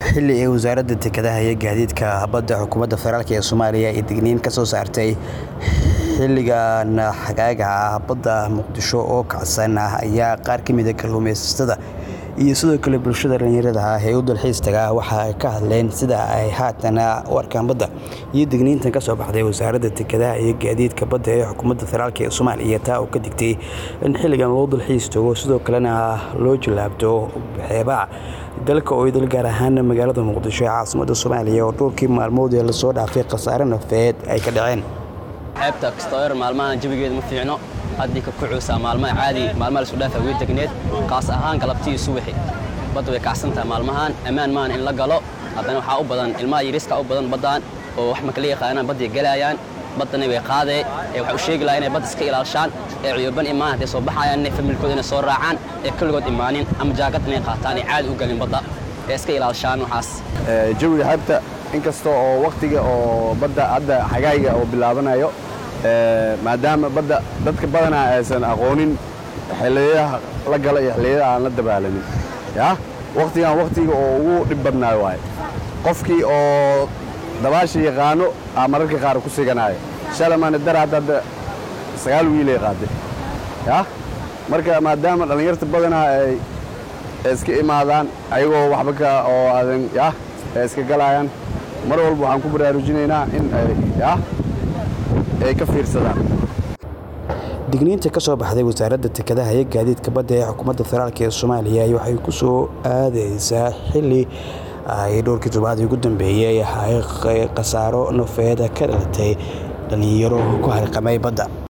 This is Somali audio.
xilli ay wasaaradda dekedaha iyo gaadiidka badda xukuumadda federaalk ee soomaaliya ay digniin ka soo saartay xilligan xagaaga ah badda muqdisho oo kacsan ah ayaa qaar ka mida kalluumaysatada iyo sidoo kale bulshada dhallinyarada ah ee u dalxiis taga waxa ay ka hadleen sida ay haatan u arkaan badda iyo digniintan ka soo baxday wasaaradda dekedaha iyo gaadiidka badda ee xukuumadda federaalk ee soomaaliya taa oo ka digtay in xilligan loo dalxiis tago sidoo kalena loo jallaabto xeebaha dalka oo idil gaar ahaan magaalada muqdisho ee caasimada soomaaliya oo dhowrkii maalmood ee lasoo dhaafay khasaare nafeed ay ka dhaceen xeebta kastoyar maalmahan jawigeeda ma fiicno haddii ka kucuusaa maalmaha caadi maalmaha lasu dhaafa way degneed kaas ahaan galabtii subaxi badda way kacsan tahay maalmahan ammaan maahan in la galo haddana waxaa u badan ilmaha yariiska u badan baddaan oo wax makala yaqaanaan badday gelaayaan baddana way qaadee ee waxay u sheegi lahaa inay badda iska ilaalishaan ee cuyuban imaan hadday soo baxayaan inay familkooda inay soo raacaan ee kulligood imaanin ama jaakad inay qaataan ay caadi u galin badda ee iska ilaalishaan waxaas jawiga xeebta inkasta oo wakhtiga oo badda hadda xagaayga oo bilaabanayo maadaama badda dadka badanaa aysan aqoonin xilliyadaha la gala iyo xilliyada aan la dabaalanin ya wakhtigan wakhtiga oo ugu dhib badnaayo waaye qofkii oo dabaasha yaqaano aa mararka qaar ku siganaayo shalamana dar hadda hadda sagaal wiilay qaaday ya marka maadaama dhallinyarta badanaa ay iska imaadaan ayagoo waxba ka oo aadan ya ay iska galaayaan mar walba waxaan ku baraarujinaynaa in ay ya ay ka fiirsadaan digniinta ka soo baxday wasaaradda dekedaha iyo gaadiidka badda ee xukuumadda federaalk ee soomaaliya waxay ku soo aadaysaa xilli ay dhowrkii toddobaadii ugu dambeeyey ay khasaaro nafeed ka dhalatay dhallinyaro ku harqamay badda